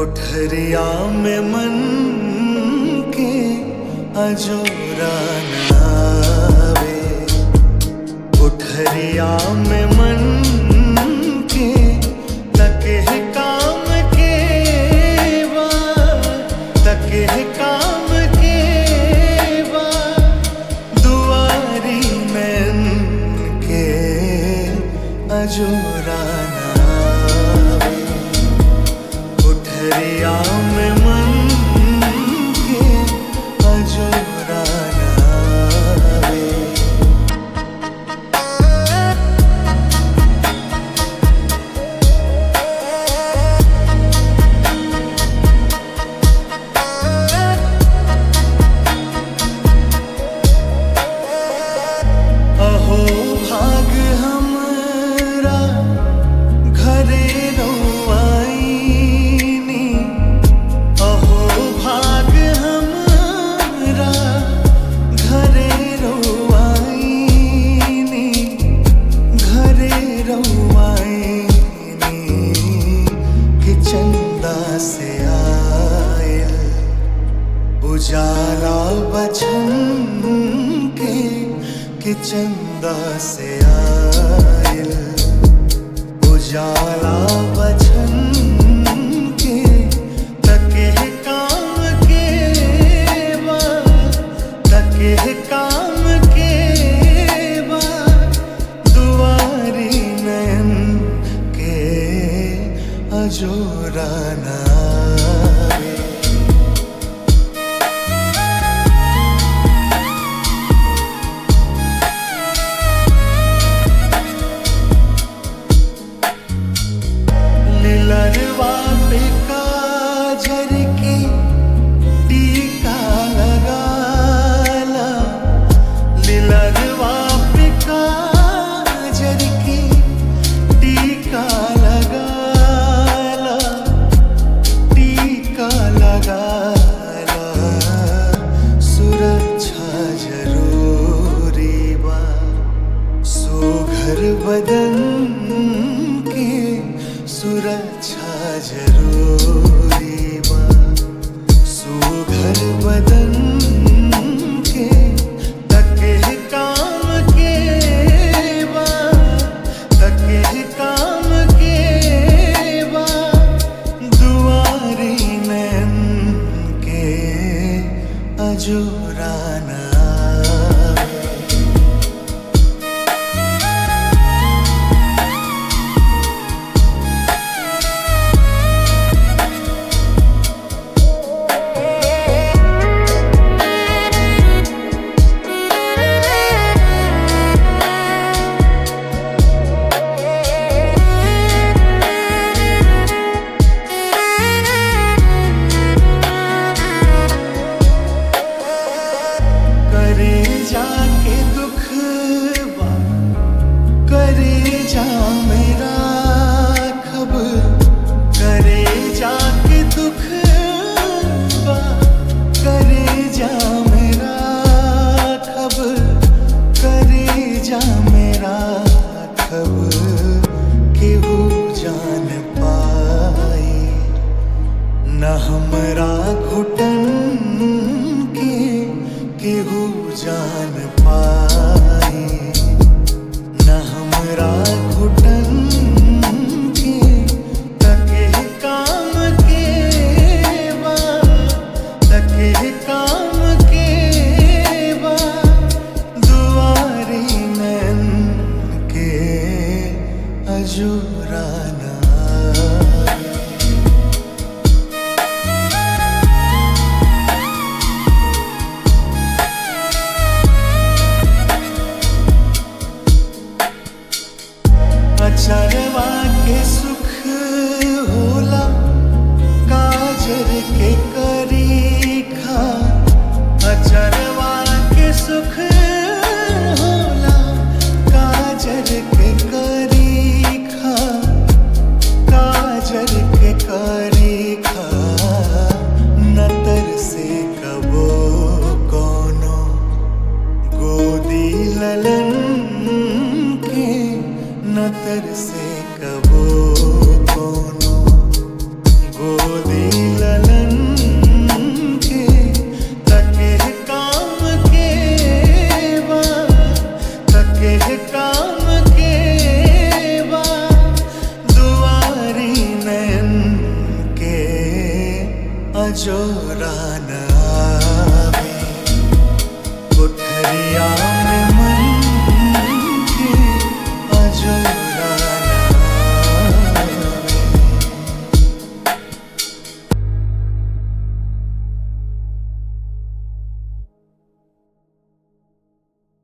कोठरिया में मन के अजोरा नावे कोठरिया में मन के तके काम के बा तके काम के बा दुआरी में के अजोरा नावे कोठरिया में मन के अजोरा नावे अहो भाग हमरा घरे रौआईनी अहो भाग हमरा घरे रौआईनी घरे रौआईनी कि चंदा से आयल उजाला बचन के कि चंदा से आयल उजाला बचन के तके काम के बा तके काम के बा दुआरी नयन के अजोरा नावे लिलरवा पे काजर की टीका लगाला लिलरवा पे काजर की टीका लगाला टीका लगाला सुरक्षा जरूरी बा सुघर बदन के सुरक्षा जरूरी बा सुघर बदन के तके काम के बा तके काम के बा दुआरी नैन के अजोराना करे जाके दुख बा करे जा मेरा खब करे जाके दुख बा करे जा मेरा खब करे जा मेरा खब केहू जान पाई न हमरा घुटन के केहू जान पाई न हमरा घुटन के तके काम के बा तके काम के बा दुआरी नैन के अजूराना अचरवा के सुख होला काजर के करी खा अचरवा के सुख होला काजर के करी खा काजर के करी खा नतर से कबो कोनो गोदी ललन के नतर से